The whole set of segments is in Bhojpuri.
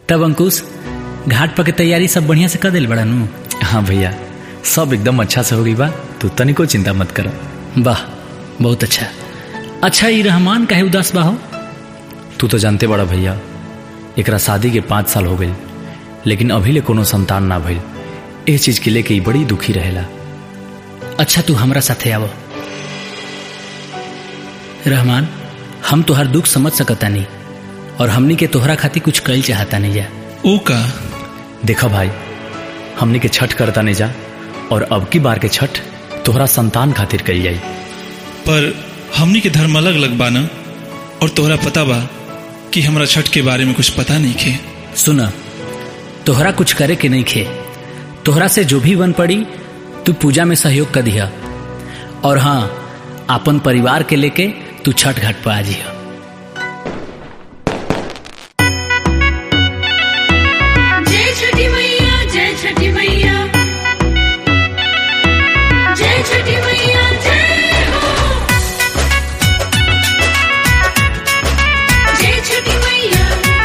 तब अंकुश घाट पर के तैयारी सब बढ़िया से कर दिल बड़ा नू हाँ भैया सब एकदम अच्छा से हो गई बा तू तनिको चिंता मत कर वाह बहुत अच्छा अच्छा ये रहमान काहे उदास बा हो तू तो जानते बड़ा भैया एकरा शादी के पाँच साल हो गई लेकिन अभी ले कोनो संतान ना भइल ए चीज के लेके ई बड़ी दुखी रहेला अच्छा तू हमरा साथे आवो रहमान हम तोहर दुख समझ सकता नहीं और हमनी के तोहरा खातिर कुछ कल चाहता नहीं जा ओ का देखा भाई हमनी के छठ करता नहीं जा और अब की बार के छठ तोहरा संतान खातिर कल जाई पर हमनी के धर्म अलग अलग बा न और तोहरा पता बा कि हमरा छठ के बारे में कुछ पता नहीं खे सुना तोहरा कुछ करे के नहीं खे तोहरा से जो भी बन पड़ी तू पूजा में सहयोग कर दिया और हाँ अपन परिवार के लेके तू छठ घाट पर आ जिया जय छठी मैया जय छठी मैया जय छठी मैया जय हो जय छठी मैया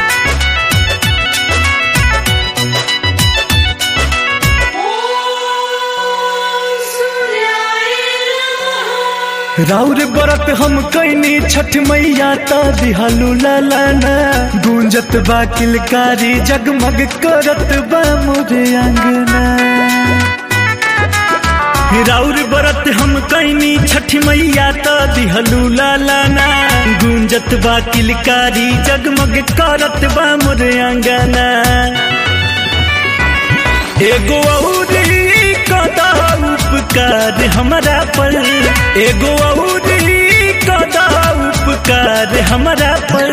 ओम सूर्याय नमः राउर बरत हम कैनी छठ मैया ता दिहालू लालाना गूंजत बा किलकारी जगमग करत बा मोरे अंगना राउर बरत हम कैनी छठ मैया ता दिहलू लालाना गूंजत बा किलकारी जगमग करत बा मोरे अंगना एगो औरी कदा उपकार हमरा पर एगो औरी कदा उपकार हमरा पर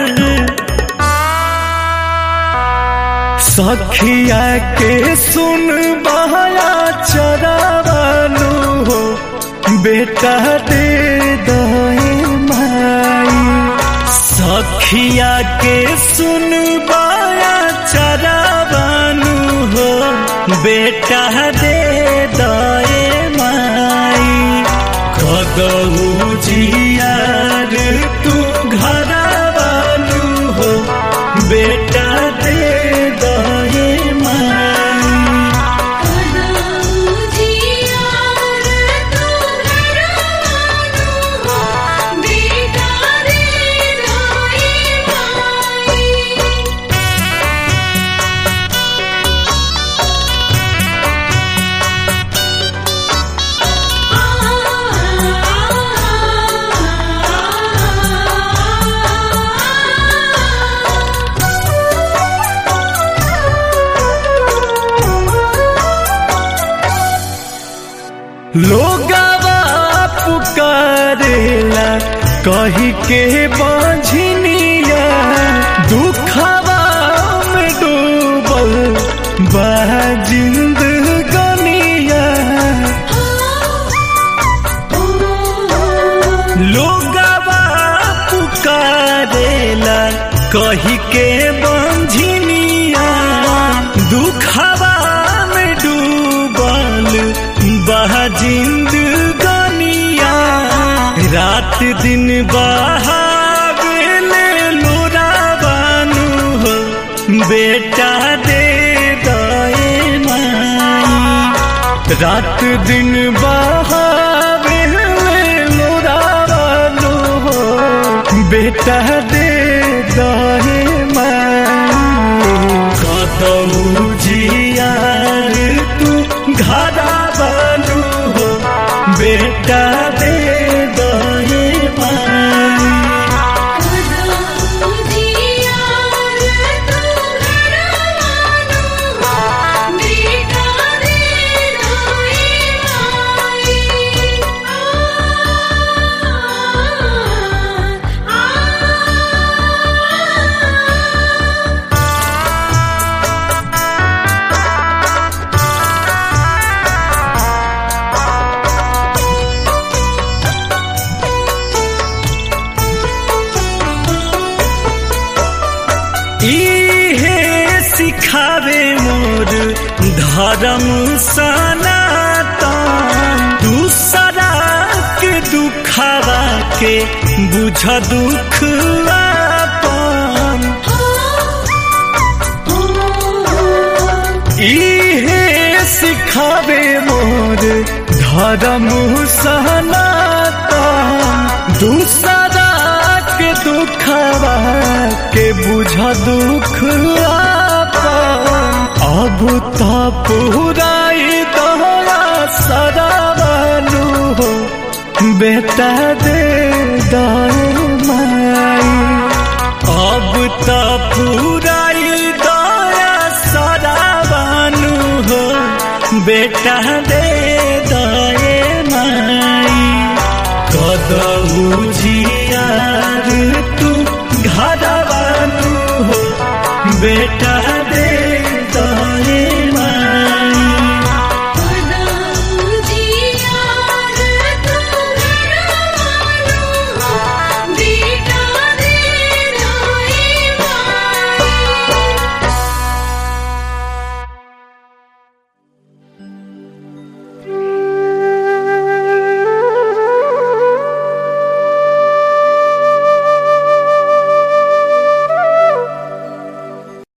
सखिया के सुन बहया चरावानु हो बेटा दे दे माई सखिया के सुन बाया चरावानु हो बेटा दे दे माई कदऊ जियार तू घरावानु हो बेटा दे दे माई लोगवा पुकारेला कही के बझनिया दुखवा में डूबल बा जिंदगनिया लोगवा पुकारेला कही के बंझनिया दुखवा में डूबल बह जिंदगनिया रात दिन बहावेले लोरावानु हो बेटा दे दए माई रात दिन बहावेले लोरावानु हो बेटा दे दए माई कदऊ जियार तू घरा बनू हो बेटा दे दहे माई इहे सिखावे मोर धर्म सनातन दूसरा के दुखावा के बुझ दुख आपन धर्म सहनाता दूसरा के दुखवा के बुझ दुख आपन अब तो पुराई दहरा सरावनु हो बेटा दे दाए माई अब तो पुराई दया सरावनु हो बेटा दे दाए माई कदऊ जियार तू घरवानु हो बेटा